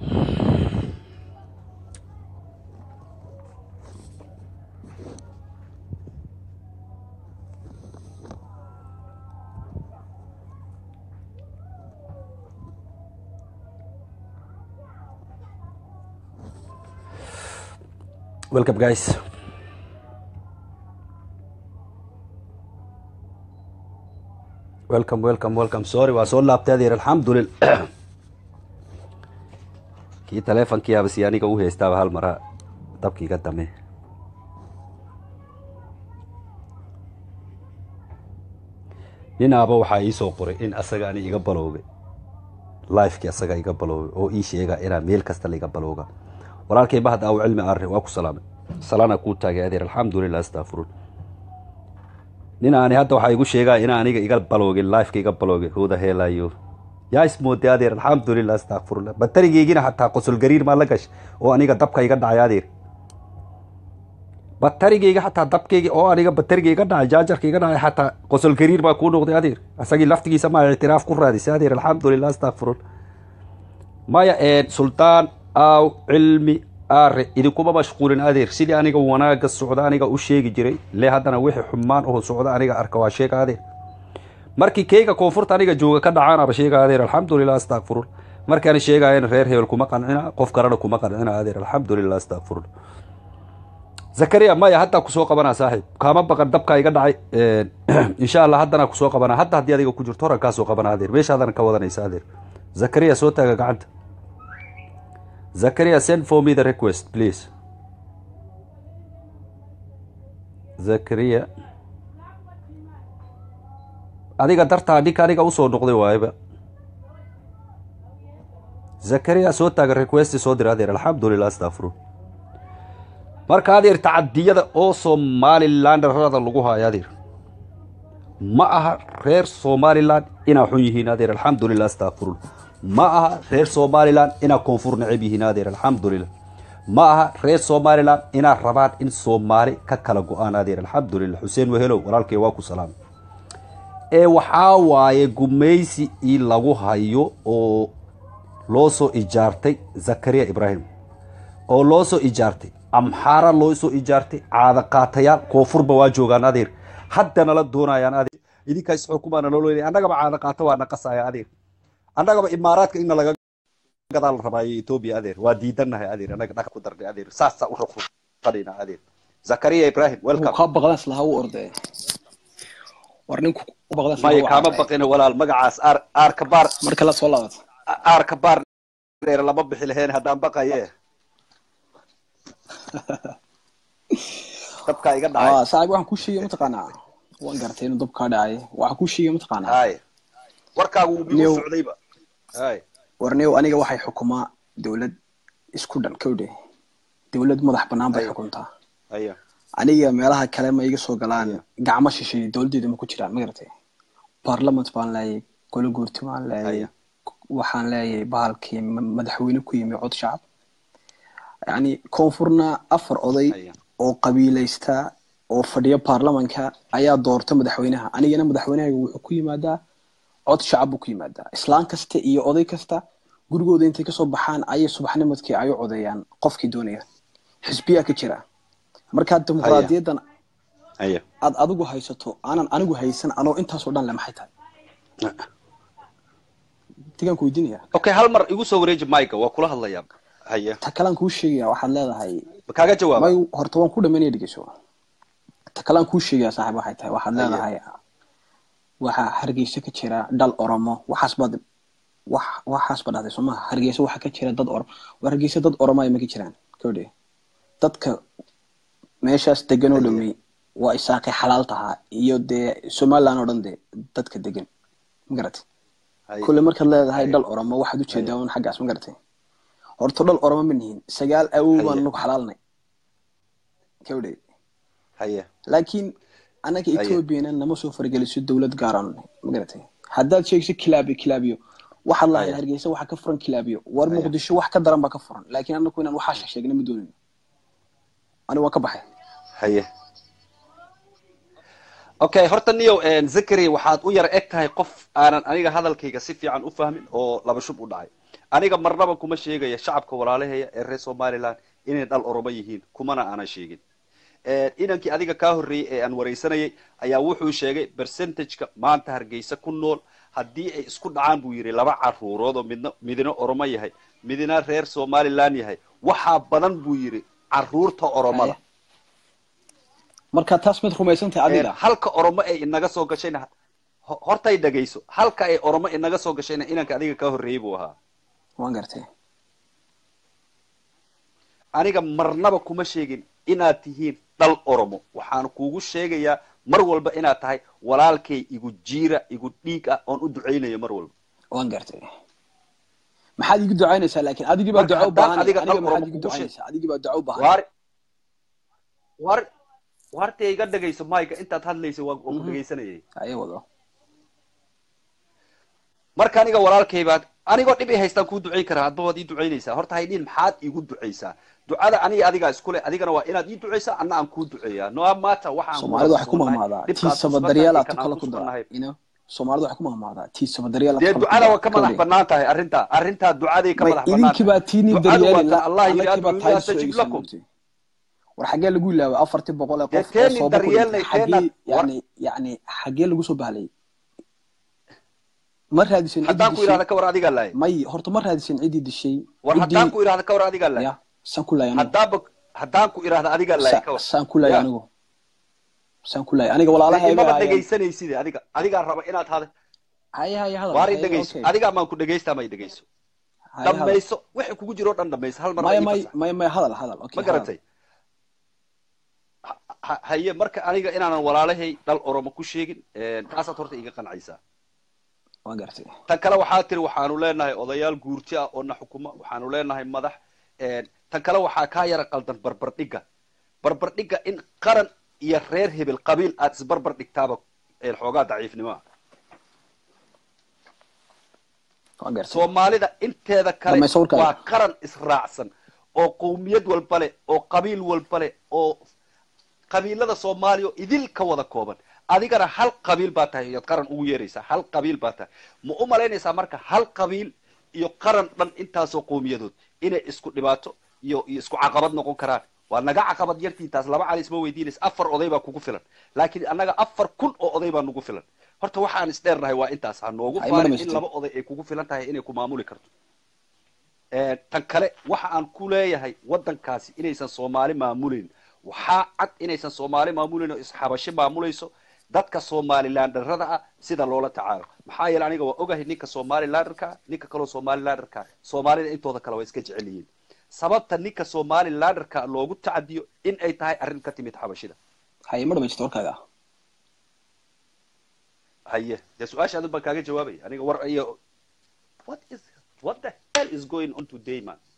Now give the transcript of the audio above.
welcome guys welcome welcome welcome sorry waa soo laabtay adeer alxamdulillah kii taleefonkii abasi aniga u haystaaba hal mara dabkiiga dame ninaaba waxaa ii soo qoray in asaga ani iga balowgay lifekii asaga iga balowgay oo ii sheega inaa meel kasta laiga balowga walaalkay bahad aaw cilmi arre waa ku salaamay salana kuu taagay adeer alxamdulilah astafurun nin aani hadda waxaa igu sheegaa in aniga iga baloogin lifeka iga baloogay hooda heelayo yaa ismooday adeer alxamdulilah astafurullah batarigeygina xataa qosol gariir maa la gash oo aniga dabka iga dhacay adeer batarigeyga xataa dabkeyga oo aniga batarigga iga dhacay jaajarka iga dhacay xataa qosol gariir baa kuu noqday adeer isagii laftigiisa maa ictiraaf ku raadisay adeer alxamdulilah astafurun maya sultaan aaw cilmi aare idinkuma mashquulin adeer sidii aniga wanaaga socda aniga u sheegi jiray le haddana wixii xumaan oo socda aniga arka waa sheega adeer markii keyga koonfurta aniga jooga ka dhacaanaba sheega adeer alxamdulilah astakfirun markaan sheegayan reer hebel kuma qancina qof kalena kuma qancina adeer alxamdulilah astakfirun zakariya maya haddaa kusoo qabanaa saaxiib kaama baqan dabkaa iga dhacay insha allah haddana kusoo qabanaa hadda haddii adiga ku jirto horan kaasoo qabana adeer meeshaadana ka wadanaysa adeer zakariya soo taaga gacanta Zakaria, send for me the request, please. Zakaria. adiga dartaa ninka aniga usoo noqday waayba zakaria soo taaga request soo dira adeer alxamdulilah astafurun marka adeer tacadiyada oo somaliland rarada lagu haayo adeer ma aha reer somaliland inaa xun yihiin adeer alxamdulilah astafurun ma aha reer somalilan inaa koonfur necab yihiin adeer alxamdulilah ma aha reer somalilan inaa rabaan in soomaali ka kala go-aan adeer alxamdulilah xuseen wehelow walaalkay waa ku salaamay ee waxaa waaye gumaysi ii lagu hayo oo loo soo ijaartay zakaria ibraahim oo loo soo ijaartay amxaara loo soo ijaartay caada qaatayaal koonfurba waa joogaan adeer haddana la doonayaan adeer idinkaa isxukumaana loo leeyahay annagaba caada qaata waa naqasaya adeer annagaba imaaraadka inna laga gadaal rabaayo etoobiya adeer waa diidannahay adeer annaga dhaq ku darnay adeer saasaa u ruqruqanayna adeer zakaria ibrahim welcome kaa baqdan islaha u ordee war ninku u baqdan islaha maya u kaama cararee. baqina walaal magacaas aar aarka baar marka la soo laabato aarka baar dheer lama bixi lahayn haddaan baqaye dabkaa iga dhacay aa saaxiib waxaan kuu sheegay mataqaanaa waan gartay inuu dab kaa dhacay waxaan kuu sheegay mataqaanaa hay warkaagu wuu bigu New- socdayba hay warneyow aniga waxay xukumaa dowlad isku dhan kowdhe dowlad madax bannaan bay Ayo. xukuntaa aya aniga meelaha kale ma iga soo galaan gacmo shisheeye dowladdeeda ma ku jiraan ma garatay parliament baan leeyahay golo guurti baan leeyahay Aya. waxaan leeyahay bahalkii ma- madaxweyne ku yimi cod shacab yani koonfurna afar oday Aya. oo qabiilaysta oo fadhiya baarlamanka ayaa doorta madaxweynaha anigana madaxweynahayga wuxuu ku yimaadaa cod shacab buu ku yimaadaa islaan kasta iyo oday kasta gurigooda intay kasoo baxaan ayay subaxnimadkii ay u codeeyaan qofkii doonaya xisbiyaa ka jira markaa dimuqraadiyaddan aya aad adigu haysato aanan anigu haysan anoo intaasoo dhan le maxay tahay digaan ku weydiinaya okay hal mar igu soo wareeji maiga waa kula hadlayaa haya ta kalaan kuu sheegaya waxaad leedahay ma kaaga jawaaba may horta waan ku dhamaynaya dhegeyso ta kalaan kuu sheegaya saaxiib waxay tahay waxaad Haye. leedahay waxaa hargeysa ka jira dhal oromo waxaas baad wax waxaas ba dhahday soo maha hargeysa waxaa ka jira dad orom waa hargeysa dad oromo ay ma ka jiraan kowdhe dadka meeshaas degan oo Haye. dhami waa isaaqay xalaal tahaa iyo dee somaliland oo dhan dee dadka degan ma garatay Haya. kule markaad leedahay Haye. dhal oromo waxaad ujeedaa un xaggaas ma garatay horta dhal oromo ma nihin sagaal awow baan Haye. nagu xalaalnay kowdhe haya laakiin annaga Haye. ethoobiana nama soo fargeliso dowlad gaaraan ma garatay haddaad sheegso kilaabiyo kilaabiyo waxaad lahayd Haye. hargeysa waxa ka furan kilaabiyo war Haye. muqdisho wax ka daran baa ka furan laakiin annagu inaan waxaa sheegna ma doonin ani waan ka baxay haye okay horta niyow zakari waxaad u yar eg tahay qof aanan aniga hadalkayga si fiican u fahmin oo laba shub u dhacay aniga marnaba kuma sheegaya shacabka walaalahaya ee reer somaliland inay dhal oromo yihiin kumana aanan sheegin inankii adiga kaa horreeyey ee aan waraysanayay ayaa wuxuu sheegay percentageka maanta hargeysa ku nool haddii ay isku dhacaan buu yidhi laba caruurood oo midna midna oromo yahay midna reer somaliland yahay waxaa badan buu yidhi caruurta oromada marka taas mid rumaysantahay adiga halka oromo ay inaga soo gashayna hortay dhagayso halka ay oromo inaga soo gashayna inanka adiga kaa horreeyey buu ahaa waan gartay aniga marnaba kuma sheegin inaad tihiin dhal oromo waxaan kuugu sheegayaa mar walba inaad tahay walaalkay igu jiira igu dhiig ah oon u ducaynayo mar walba waan gartay maxaad igu ducaynaysaa laakiin adigii baa duco u baahan aniga maxaad igu ducaynaysaa adigii baa duco u baahan war war warta iga dhagayso mayga intaad hadlaysa waan ku dhagaysanayay ayo wado marka aniga walaalkay baad anigoo dhib i haystaan kuu ducayn karaa hadba waad ii ducaynaysaa horta haydhiin maxaad iigu ducaysaa ducada aniga adigaa iskule adigana waa inaad ii ducaysaa anna aan kuu duceeyaa no maata waxaan soomaalida waxay ku mahmaadaa tiisaba daryeelaa tu kala ku dara ino soomaalida waxay ku mahmaadaa tiisaba daryeelaa dee ducada waa ka madax banaan tahay arrintaa arrintaa ducaday ka madax banaan idinkii baa tiini daryeeli allah yiri annagii baa tahay astajib soo lakum war xaggee lagu ilaaway afartii boqol ee qof oo teeni soo daryeelnay, xaggee teenaad- yani yani xaggee lagu soo bahlayay ma raadisan haddaan ciddii ku idhahda dishay ka war adigaa laayay may horta ma raadisan ciddii dishay war haddaan ku idhahda ka war adigaa ya laayay saan ku laayay anigu haddaanba haddaan ku idhahda adigaa laayay ka Sa- war saan ku laayay Ya. anigu saan ku laayay aniga walaalahayga imaba ahaayeen dhegaysanaysid adiga adigaa raba inaad hada haye haye hadal waar i haye, dhegayso okay. adigaa maan ku dhagaystaa ma i dhegayso Haye, hadal. dhamayso wixii kugu jiro o dhan dhamayso hal mar maya ii may fasax. may may hadal hadal okay ma hadal. garatay Ha- ha- haye marka aniga inaanan walaalahay dhal oromo ku sheegin taasaad horta iga qancaysaa waan gartay tan kale waxaa tiri waxaanu leenahay odayaal guurti ah oo na xukuma waxaanu leenahay madax tan kale waxaa kaa yara qaldan barbardhigga barbardhigga in qaran iyo reer hebel qabiil aad isbarbar dhigtaaba ee xoogaa daciifnimo ah waan gartay soomaalida inteeda kale Dhamayso warkaaga. waa qaran israacsan oo qowmiyad walba leh oo qabiil walba leh oo qabiilada soomaaliya oo idil ka wada kooban adigana hal qabiil baa tahay iyoad qaran ugu yeeraysaa hal qabiil baa tahay ma u malaynaysaa marka hal qabiil iyo qaran dhan intaasoo qowmiyadood inay isku dhibaato iyo iyo isku caqabad noqon karaan waa naga caqabad yartii taas laba cali isma weydiinaysa afar oday baa kugu filan laakiin annaga afar kun oo oday baa nugu filan horta waxaan isdheernahay waa intaas ha noogu Ay, ma faarin in dhamaystir. laba oday ay kugu filan tahay inay ku maamuli karto Eh, tan kale waxa aan ku leeyahay waddankaasi inaysan soomaali maamuleyn waxaa cad inaysan soomaali maamuleyn oo isxabasho maamulayso dadka somalilandarada ah sida loola tacaalo maxaa yeele aniga waa ogahay ninka somalilandarka ah ninka kaloo somalilandarka ah soomaalida intooda kale waa iska jecel yihiin sababta ninka somalilandarka loogu tacadiyo in ay tahay arrin ka timid xabashida haye ma dhamaystir warkaaga haye dee su-aashaadun baan kaaga jawaabaya aniga war iyo what is what the hell is going on today man